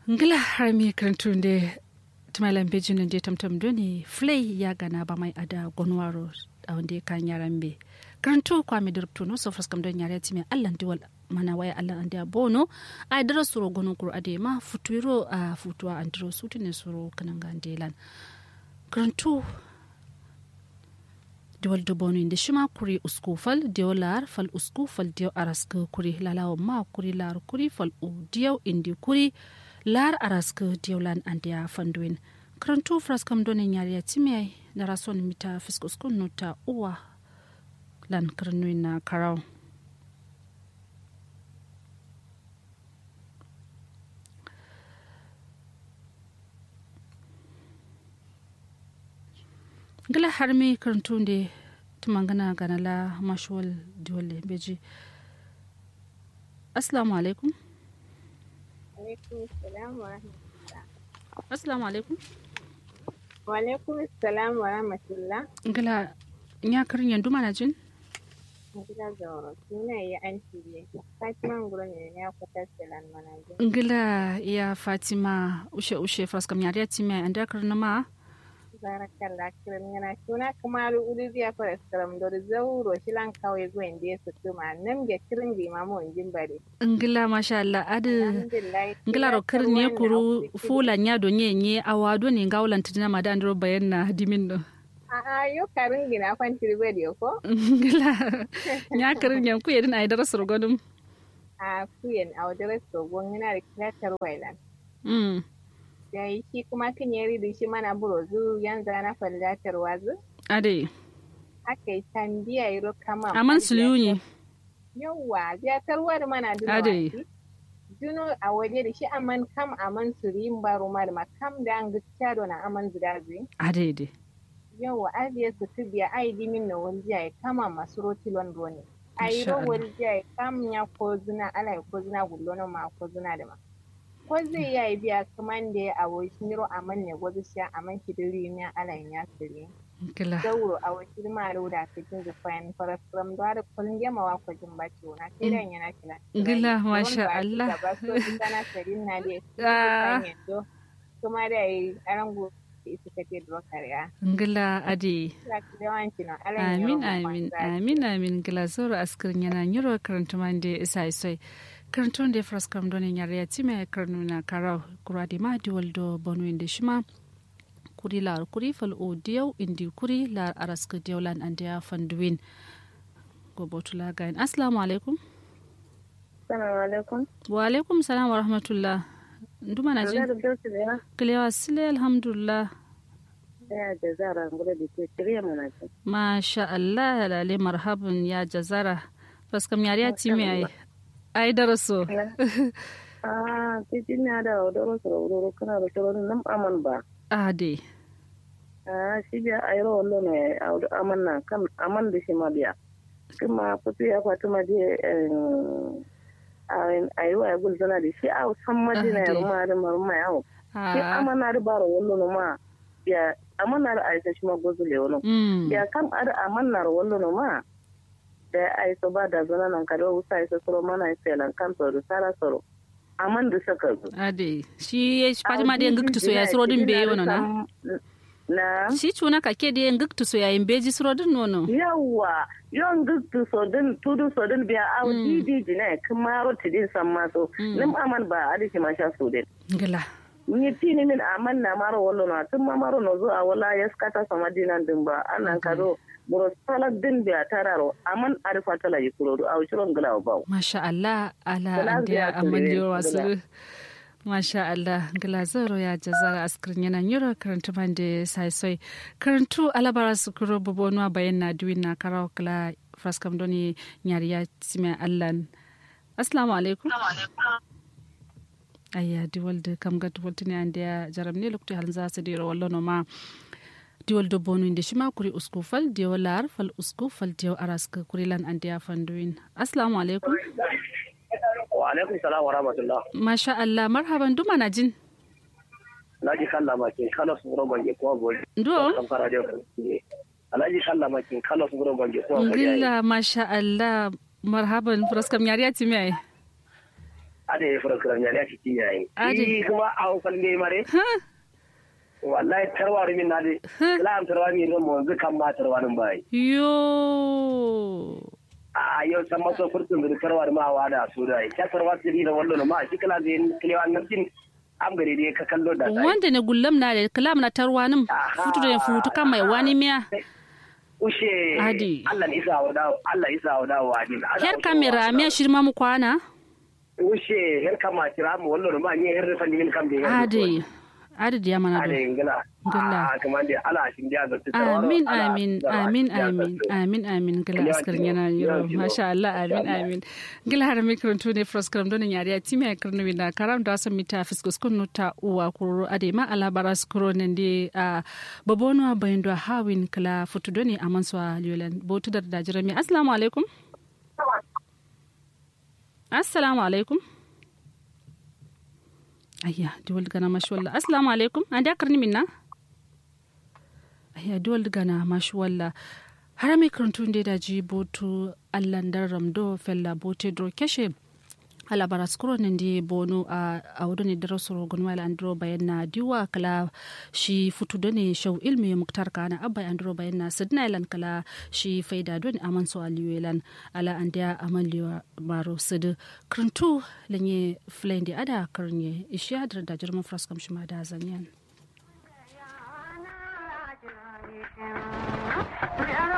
ngila har mi karantunde tumalan bejin je tamtam doni flay ya gana ba mai ada gonwaro a wanda kan yaran be karantu kwa mi dirpto no so fraskam don yare timi allan diwal mana waya allan ande bono a dara suro gonon kur ade ma futuiro a futuwa andro sutune suro kananga delan karantu diwal do bono inde shima kuri usku fal diyo lar fal usku fal diyo araska kuri lalawa ma kuri lar kuri fal u diyo indi kuri lar araska diyo lan andiya fanduin karantu fraskam donin yariya timiyai na rason mita fiskuskun nuta uwa lan karnuin na karau gila har mi karantu da tumangana ganala mashuwal diwale beji assalamu alaikum assalamu alaikum wa alaikum assalam wa rahmatullah gila ya karin yandu mana jin gila da suna yi an shirye fatima nguro ne ya kwata selan mana jin gila ya fatima ushe ushe fraskam yariya time an da karna ma barakallah kiran yana suna kamaru uliziya fara skaram da zauro shilan kawai gwen da ya sutu ma nan ga kirin bi ma mun jin bare ngila masha Allah adu ngila ro kirin ne kuru fula nya do nye nye awado ne ngawlan tidina ma da andro bayan na dimin do a yo karin gina kwantir bari ko ngila nya kirin yan ku yedin ay dara surgodum a kuyen a wadara sogon yana da kiyatar wailan mm da yi shi kuma kan yari da shi mana burozu yanzu na fallatar wazu ade aka yi tambiya yi ro kama aman suliyuni yawwa ziyatarwar mana duk ade juno a waje da shi aman kam aman suri baro ma da makam da an gaskiya da na aman zudazi ade de yawwa aziya su tu biya ai dimin na waljiya ya kama masu rotilon rone ai ro Masha Allah. waljiya ya kam ya ko zina ala ya ko zina gullono ma ko zina da ma ko zai ya yi biya kaman da ya awo shi miro aman ne gwazu shi aman shi diri ne ala ya siri ngila zauro a wasu maro da cikin zufayin farasram da da kullum yama wa kwajin baci wona sai dan yana kila Gila, masha Allah. ba so in kana sarin na da Ah. su yanzu kuma da yi arango su kake da kariya ngila ade za ki yawanci na ala amin amin amin amin ngila zoro askirin yana nyiro karantu mande isa isoi karantu da fraskam donin yare ya time karnu na karau kura di ma di waldo bonu inde shima kuri lar kuri fal o diyau indi kuri lar araska diyaulan ande ya fanduwin go botula gain assalamu alaikum assalamu alaikum wa alaikum salam wa rahmatullah nduma na jin da dauki da ya kilewa sile alhamdulillah ya da zara ngure da ke shirya mana ce masha Allah lale marhaban ya jazara faskam yare ya time ai ai daraso ah titin na da odoro so odoro kana da toro nan aman ba ade ah shi biya ayro wallo ne aman na kan aman da shi ma biya kuma fito ya kwatu ma je a yi wa gul zana da shi a san madina ya ruma da maruma yawo shi Ah, amana da baro wallo no ma ya amana da aisa shi ma gozu le wono mm, ya kam ada amana da wallo no ma da aisa ba da zana nan kada usa aisa soro mana aisa lan kan to da sara soro aman da saka zu ade shi ya shi fatima da ngiktu so ya surodin be yono na na shi cuna ka ke da ngiktu so ya imbeji surodin nono yawa yon guttu so din tudu so din biya aw Mm. didi dine kumaro tidin samma so Mm. nim aman ba adi ma sha so din ngila ni tini min aman na maro wallo na tun ma maro no zo a wala ya skata sama dinan din ba anan kado buro salak din biya tararo aman arifa tala yi kurodu aw shiron gila ba masha Allah ala Gila ande biya amman ture, yo gila. wasu masha Allah ngila zoro ya jazara askrin yana nyuro karantu mande sai soi karantu alabara su kuro bobonwa bayan na duwin na karaw kala fraskam doni nyari ya time allan assalamu alaikum ayya diwalde kam ga diwaltini ande ya jaram ne lokti halin za su dira wallo no ma diwal do bonu inde shima kuri usku fal diyo lar fal usku fal diyo araska kuri lan ande ya fanduin assalamu alaikum wa alaikum salam wa rahmatullah masha Allah marhaban duma na jin alhaji kalla makin kala su buro bange kuma boli ndo kan fara da ne alhaji kalla makin kala su buro bange kuma boli ngilla masha Allah marhaban fraskam yari ya timi ai ada ya fara kiran ya ci cikin yayin Ade. shi kuma a hukar ne mare wallahi tarwari min na de la'am tarwari ne mo zukan ma tarwarin bai yo a yau san maso furtun da tarwari ma wa da su da ya tarwari siri da wallo ma shi kala zai kilewa nan jin am gare dai ka kallo da sai wanda ne gullam na da kalam na tarwanin Aha. futu da futu kan mai wani miya ushe Ade. Allah ni isa wa dawo Allah isa wa dawo wa din her kamera miya shirma mu kwana ushe her kama kira mu wallo ma ni her fa ni min kam de ade ade da mana ade do ingila Ngila. a kamar da ala shin da ga tu amin amin amin amin amin amin gila askar yana yiro masha Allah amin amin gila har mikron to ne fros kram don yari ati me karno wina karam da san mita fiskus kun ta uwa kuro ade ma ala baras kuro ne de a babono bayndo hawin kala futu doni amanswa liolan botu dar da jirami assalamu alaikum assalamu alaikum ayya diwal gana mashi wallah assalamu alaikum an da karni minna ayya diwal gana mashi wallah har mai karantun da daji botu allan dan ramdo fella bote dro keshe ala baras kuro nan di bono a a wudu ne daro soro gun wala andro bayan na diwa kala shi futu da ne shau ilmi muktar kana abba andro bayan na sidna ilan kala shi faida don aman so aliwelan ala andiya aman liwa baro sid krantu lanye flendi ada karnye ishiya da jirman fraskam shi ma da zanyan Yeah.